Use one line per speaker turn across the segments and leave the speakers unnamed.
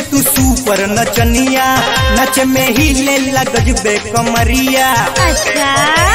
तू सुपर नचनिया नच में ही ले लगजबे कमरिया
अच्छा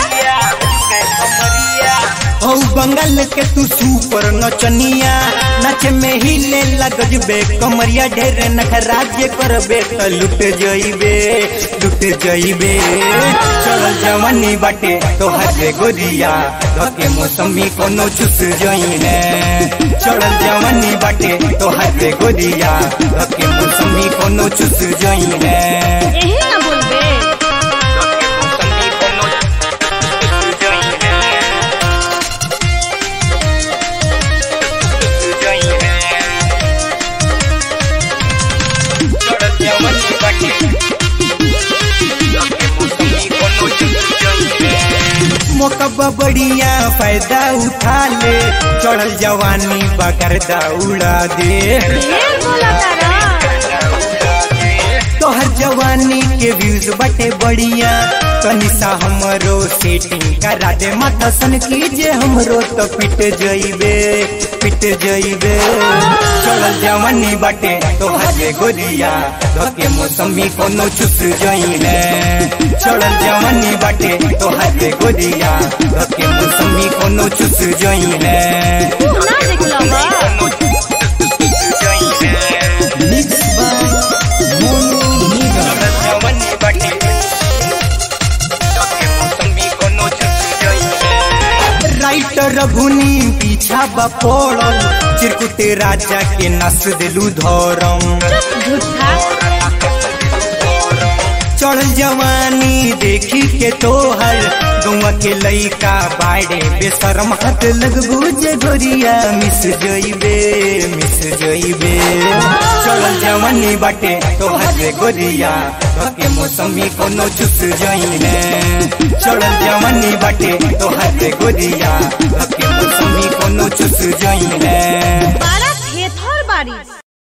हो बंगाल के तू सुपर नचनिया नच में ही ले लगजबे कमरिया ढेर नखराज्य करबे त लुट जइबे लुट जइबे चल जवानी बाटे तो हरे गोरिया धके मौसमी कोनो चुस जइने चल जवानी बाटे तो हरे गोरिया धके मौसमी कोनो चुस जइने
यही ना बोलबे
मोकबा बढ़िया फायदा उठा ले चढ़ल जवानी बकरदा उड़ा दे
ढेर बोला तारा
तोहर जवानी के व्यूज बटे बढ़िया तनी सा हमरो सेटिंग करा दे माथा सन कीजे हमरो तो पिट जइबे पिट जइबे चढ़ल जवानी बटे तोहर गोरिया धके मौसमी कोनो चुस जइने चढ़ल जवानी बटे तोहर गोरिया धके मौसमी कोनो चुस जइने
तू ना देखला बा
mix by Monu Nigam writer भुनी पीछा बपोड़ल चिरकुटे राजा के नस दिलू धरम
झूठा
चढ़ जवानी देखी के तोहर गौवा के लइका बाड़े बेशरम हाथ लगबू जे गोरिया मिस जइबे मिस जइबे चढ़ जवानी बाटे तोहर गोरिया के मौसमी कोनो चुस जइने चढ़ जवानी बाटे तोहर गोरिया के मौसमी कोनो चुस जइने
बारा थेथर बारिश